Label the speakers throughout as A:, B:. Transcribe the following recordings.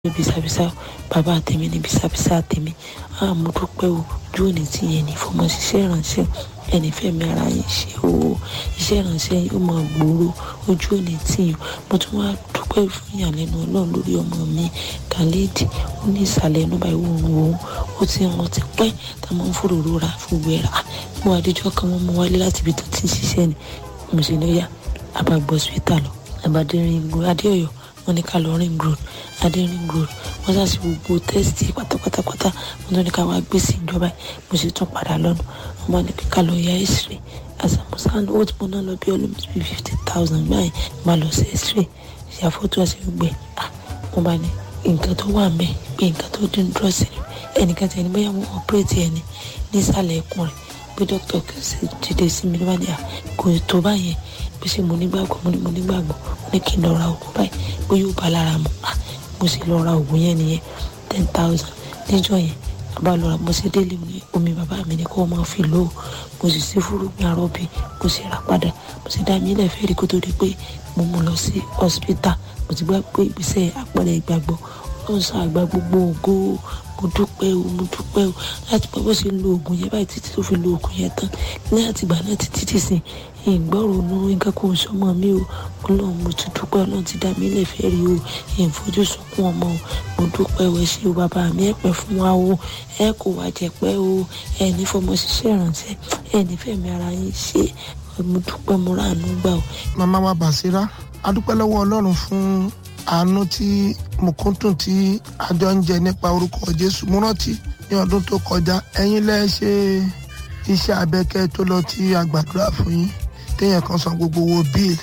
A: ní bisabisa bàbá tèmi ní bisabisa tèmi a mo dúpẹ́ o ojú òní tí yẹn ní fọmọ ṣiṣẹ́ ìrànṣẹ́ ẹni fẹ́mi ara yín ṣe o iṣẹ́ ìrànṣẹ́ yóò máa gbòòrò ojú òní tí yẹn mo tún wá dúpẹ́ fún ìyàlẹ́nu ọlọ́run lórí ọmọ mi khalid ó ní ìsàlẹ̀ ẹnu báyìí òun òun ó ti hàn ti pẹ́ tá a máa ń fòròrò ra fún gbéra mo àdéjọ́ kan wọ́n mú wálé láti ibi tó ti ń ṣiṣẹ́ ni mo sì ní yá àbàgbọ́ hospital lọ àbàdérin adéọyọ wọn ní ká lọ ring road adé ring road wọn ṣàṣì gbogbo tẹ́sítì pátápátápátá wọn tó ní ká wá gbé sí ìjọba mo sì tún padà lọ́nà wọn bá ní ká lọ ya x-ray àṣàmùsàn owó tí mo ná lọ bí almost bí fifty thousand báyìí máa lọ sí x-ray ṣàfótó àti gbogbo ẹ̀ wọn bá ní nǹkan tó wà mẹ́ pé nǹkan tó dín dúró sí ẹnìkan tẹ̀ ní bóyá wọn ọ̀pẹ́rẹ́tì ẹni nísàlẹ̀ ẹkùn rẹ̀ pé dókítà kẹsì dìde sí mi níwájú à kò tó báyẹn bí ṣe mo nígbàgbọ́ mo ní mo nígbàgbọ́ mo ní kí n lọ ra oògùn báyìí bó yóò bá lára mu mo sì lọ ra oògùn yẹn nìyẹn ten thousand níjọ́ yẹn bá lọ ra mo sì délé mi omi bàbá mi ní kó o máa fi lò ó mo sì sí fúrúgbìn arọ́bì mo sì rà padà mo sì dá mi ilẹ̀ fẹ́ẹ́ rí kó tó di pé mo mú lọ sí hospital mo ti gbà pé ìgbésẹ̀ àpẹẹrẹ ìgbàgbọ́ ó ń sọ àgbà gbogbo ògo mo dúpẹ́ o mo dúpẹ́ o láti pẹ́ bó ṣe lo oògùn yẹn báyìí títí tó fi lo oògùn yẹn tán ní àtìgbà náà títí tì sí ìgbọ́rò nu nǹkan kò sọmọ mi o ọlọ́run mo ti dúpẹ́ ọlọ́run ti dá mi lẹ̀ fẹ́ rí o ìfojú sunkún ọmọ o mo dúpẹ́ o ẹ ṣé o bàbá mi ẹ pẹ́ fún wa o ẹ kò wá jẹ pẹ́ o ẹ ní fọmọ ṣiṣẹ́ ìrànṣẹ́ ẹ ní fẹ̀mí ara yín ṣe mo dúpẹ́ mo ráàánú gbà o.
B: màmá wa Bàṣírá a dúpẹ́ lọ́wọ́ ọlọ́run fún àánú tí mùkúntùn tí àjọ ń jẹ nípa orúkọ Jésù mo rántí ní ọdún tó kọjá ẹ̀yin lẹ ṣe iṣẹ́ abẹ́kẹ́ tó lọ tí a gbàdúrà fún yín téèyàn kan san gbogbo owó bill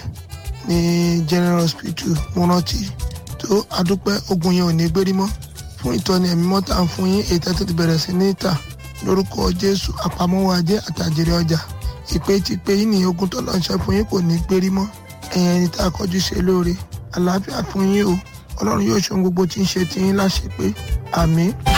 B: ní General Hospital mo rántí tó adúpẹ́ ogun yẹn ò ní gbérí mọ́ fún ìtọ́ni ẹ̀mí mọ́ta ń fún yín èyí tẹ́tẹ́ ti bẹ̀rẹ̀ sí ní ìta lórúkọ Jésù àpamọ́wọ́ ajé àtàjèrè ọjà ìpè ti pé yín ní ogun tó lọ́ọ́ ṣe fún yín kò ní gbérí mọ́ ẹ̀yìn ẹni tá a kọjú ṣe lóore àlàáfíà fún yín o ọlọ́run yóò ṣe ohun gbogbo tí ń ṣe tí yín láṣẹ pé àmín.